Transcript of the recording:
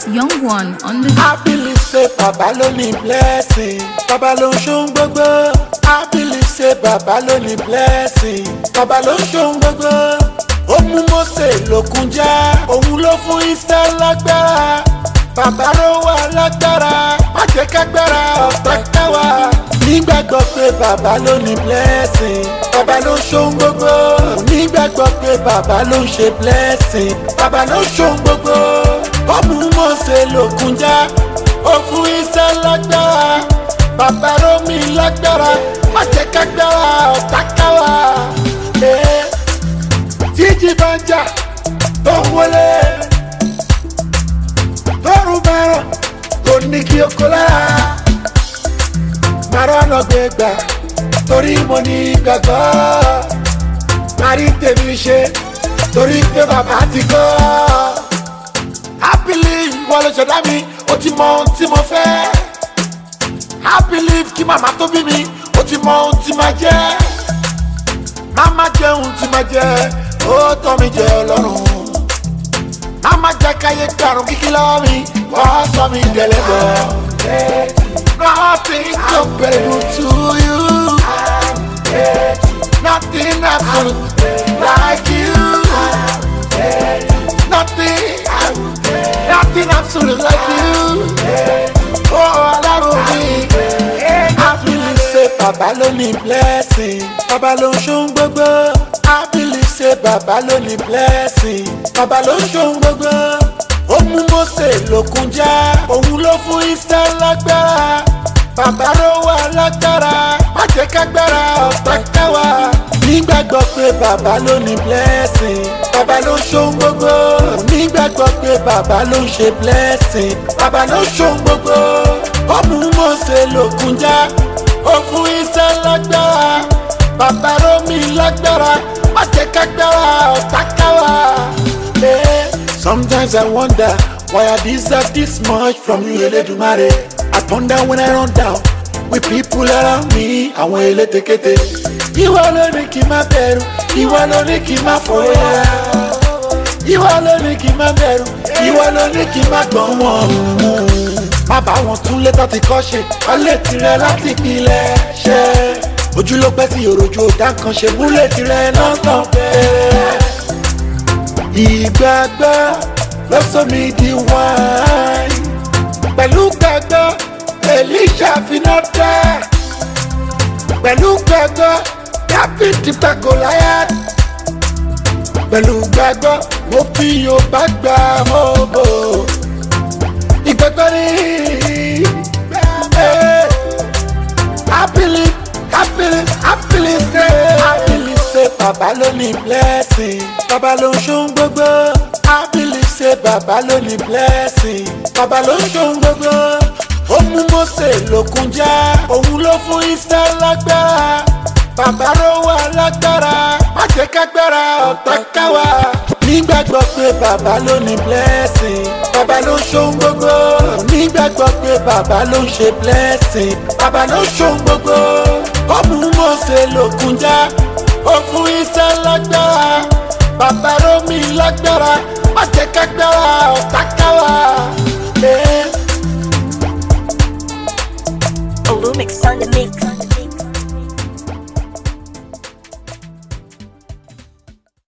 Young one on the I believe say bàbá ló ní blessing bàbá ló ń ṣohun gbogbo. I believe say bàbá ló ní blessing bàbá ló ń ṣohun gbogbo. ó mú Mósè lókun já òun ló fún Ísírẹ́lì lágbára. bàbá ló wà lágbára má jẹ́ kágbára ọ̀tá káwa. nígbàgbọ́ pé bàbá ló ní blessing bàbá ló ń ṣohun gbogbo. nígbàgbọ́ pé bàbá ló ń ṣe blessing bàbá ló ń ṣohun gbogbo. ó mú Mósè lókun já ó fún Ísírẹ́lì lágbára bàbá rómi lágbára má jẹ́ kágbára ọ̀tá káwa. Eh, tíjì bá ń jà tó ń wọlé tọrùn bẹ̀rọ̀ kò ní kí o kó lára. màrá ọ̀nà gbé gbà torí mo ní gbàgbọ́. màrí tèmi ṣe torí pé bàbá ti kọ́. I believe wọ́n lè ṣẹ̀dá mi ó ti mọ ohun tí mo fẹ́. I believe kí màmá tó bí mi ó ti mọ ohun tí máa jẹ́. Màmá jẹ́ ohun tí máa jẹ́ ó tọ́ mi jẹ́ ọlọ́run. Màmá jẹ́ káyé karùn-ún kíkí lọ́wọ́ mi wọ́n sọ mi dẹ̀lẹ́bọ̀. Nothing comparable to you. Nothing absolute like you. Nothing, nothing absolute like you. Oh, ọlọ́run mi. I believe say bàbá ló ní blessing. Bàbá ló ń ṣohun gbogbo. I believe say bàbá ló ní blessing. Bàbá ló ń ṣohun gbogbo. Ó mú Mósè lókun já. Òun ló fún Ísírẹ́lì lágbára. Bàbá ló wà lágbára. Má jẹ́ kágbára ọ̀tá káwa. Nígbàgbọ́ pé bàbá ló ní blessing. Bàbá ló ń ṣohun gbogbo. Nígbàgbọ́ pé bàbá ló ń ṣe blessing. Bàbá ló ń ṣohun gbogbo. Ó mú Mósè lókun já. Ó fún Ísírẹ́lì lágbára. Bàbá rómi lágbára. Má jẹ́ kágbára ọ̀tá káwa. Eh, Sometimes I wonder why I deserve this much from you, Elédùmarè. I ponder when I run down with people around me, àwọn elétekete. Ìwọ ló ní kí n má bẹ̀rù, ìwọ ló ní kí n má fòyà. Ìwọ ló ní kí n má bẹ̀rù, ìwọ ló ní kí n má gbọ́n wọn. Má bá wọn tún létọ́ ti kọ́ ṣe, ọlẹ́ tirẹ̀ láti pilẹ̀ ṣe. Ojú ló pẹ́ sí òròjú ọ̀dà kan ṣe múlẹ̀ tirẹ̀ lọ́tàn bẹ́ẹ̀ ìgbàgbọ́ ló sọ mi di wáìn pẹ̀lú gbàgbọ́ Èlíṣà finá dá pẹ̀lú gbàgbọ́ Dáfídì pa Gòláyátì pẹ̀lú gbàgbọ́ mo fi Yorùbá gbà mọ́bò ìgbàgbọ́ ni eh, I believe I believe I believe say I believe say bàbá ló ní blessing bàbá ló ń ṣohun gbogbo I believe say bàbá ló ní blessing bàbá ló ń ṣohun gbogbo ó mú Mósè lókun já òun ló fún Ísírẹ́lì lágbára bàbá ló wà lágbára má jẹ́ kágbára ọ̀tá káwa nígbàgbọ́ pé bàbá ló ní blessing bàbá ló ń ṣohun gbogbo nígbàgbọ́ pé bàbá ló ń ṣe blessing bàbá ló ń ṣohun gbogbo ó mú Mósè lókun já ó fún Ísírẹ́lì lágbára bàbá rómi lágbára má jẹ́ kágbára ọ̀tá káwa. Eh. Olumix on the mix.